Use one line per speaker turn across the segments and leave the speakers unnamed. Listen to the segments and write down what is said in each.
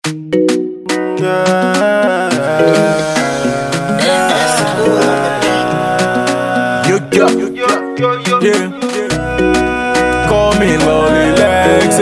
You got, yeah. Call me Lonely Lexi.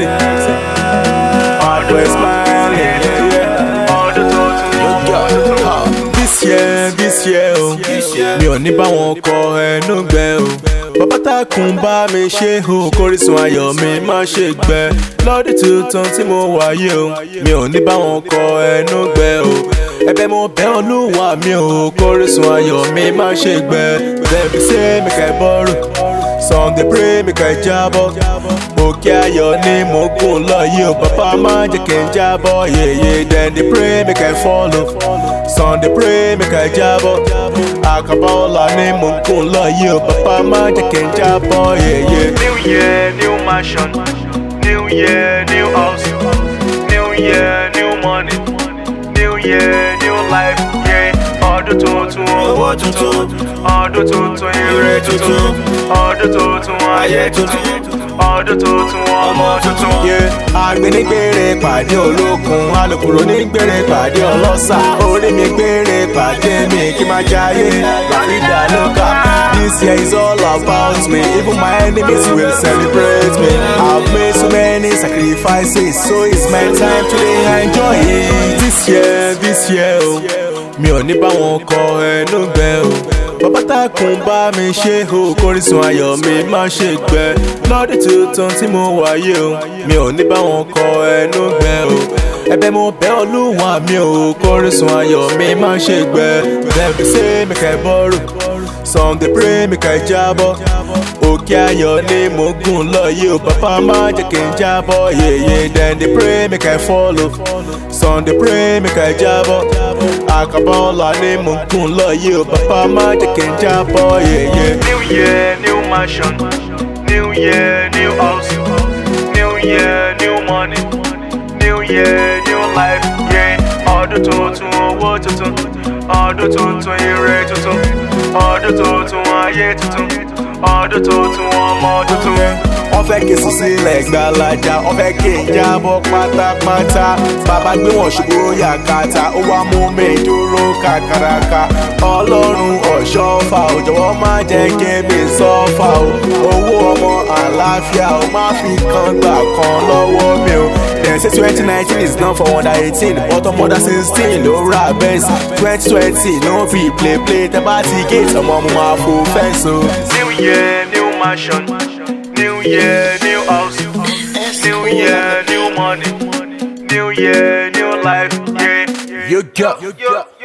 Always smiling, yeah, yeah. You got, huh. This year, this year, oh. Mi ò ní bá wọn kọ ẹnu gbẹ o. Bàbá takùn bá mi ṣe o, kórísun ayọ̀ mi má ṣe gbẹ. Lọ́dún tuntun tí mo wáyé o, mi ò ní bá wọn kọ ẹnu gbẹ o. Ẹ̀bẹ̀ mo bẹ̀ Olúwa mi o, kórísun ayọ̀ mi má ṣe gbẹ. Dem be say make I borrow, some dey pray make I jábọ́. Òkè ayọ̀ ni mo gùn lọ yìí o, bàbá má jẹ́ kí n jábọ́. Yèyé dem dey pray make I follow, some dey pray make I jábọ́. Àkàbà ọ̀la ni mo gùn lọ yìí o, bàbá má jẹ́ kí n jábọ́. Yèyé.
New year, new mansion. New year, new house. New year, new money. New year, new life. Yeah. Ọdún tuntun, owó tuntun. Ọdún tuntun, ire tuntun. Ọdún tuntun, ayé tuntun. Ọdún tuntun, ọmọ tuntun.
Yeah. Agbẹnigbèrè pàdé olókun, alùpùpù nígbèrè pàdé ọlọ́sà. Orí mi gbèrè pàdé mi kí máa jayé. Láfíìdá lóka. This year is all about me. Even my enemies will celebrate me. I've made so many sacrifices, so it's my time to dey enjoy it. This year, this year, oh. Mi ò ní bá wọn kọ ẹnu gbẹ o. Bàbá takùn bá mi ṣe o, kórísun ayọ̀ mi má ṣe gbẹ. Lọ́dún tuntun tí mo wáyé o, mi ò ní bá wọn kọ ẹnu gbẹ o. Ẹ̀bẹ̀ mo bẹ̀ Olúwa mi o, kórísun ayọ̀ mi má ṣe gbẹ. Dem be say make I borrow, some dey pray make I jábọ́. Òkè ayọ̀ ni mo gùn lọ yìí o, bàbá má jẹ́ kí n jábọ́. Yèyé dem dey pray make I follow, some dey pray make I jábọ́. Àkàbà ọ̀la ni mo gùn lọ yìí o, bàbá má jẹ́ kí n jábọ́. Yèyé.
New year, new mansion. New year, new house. New year, new money. New year, new life. Yeah. Ọdún tuntun, owó tuntun. Ọdún tuntun, ire tuntun. Ọdún tuntun, ayé tuntun. Ọdún tuntun, ọmọ tuntun.
wọ́n fẹ́ kí sùn sílẹ̀ gbalaja wọ́n fẹ́ kí n jábọ́ pátápátá bàbá gbé wọn ṣubú yàkàtà ó wá mú mi dúró kàkàràkà ọlọ́run ọ̀ṣọ́fà ò jọ̀wọ́ má jẹ́ kí mi sọ́fà o owó ọmọ àlàáfíà ó má fi kan gbà kan lọ́wọ́ mi o dem say twenty nineteen is not for under eighteen but ọmọ under sixteen ló ra benz twenty twenty no be play play tẹ bá ti gate ọmọ mo máa fò fẹ́ǹsì o.
New year, new mansion. New year, new house. New year, new money. New year, new life. Yeah.
You go.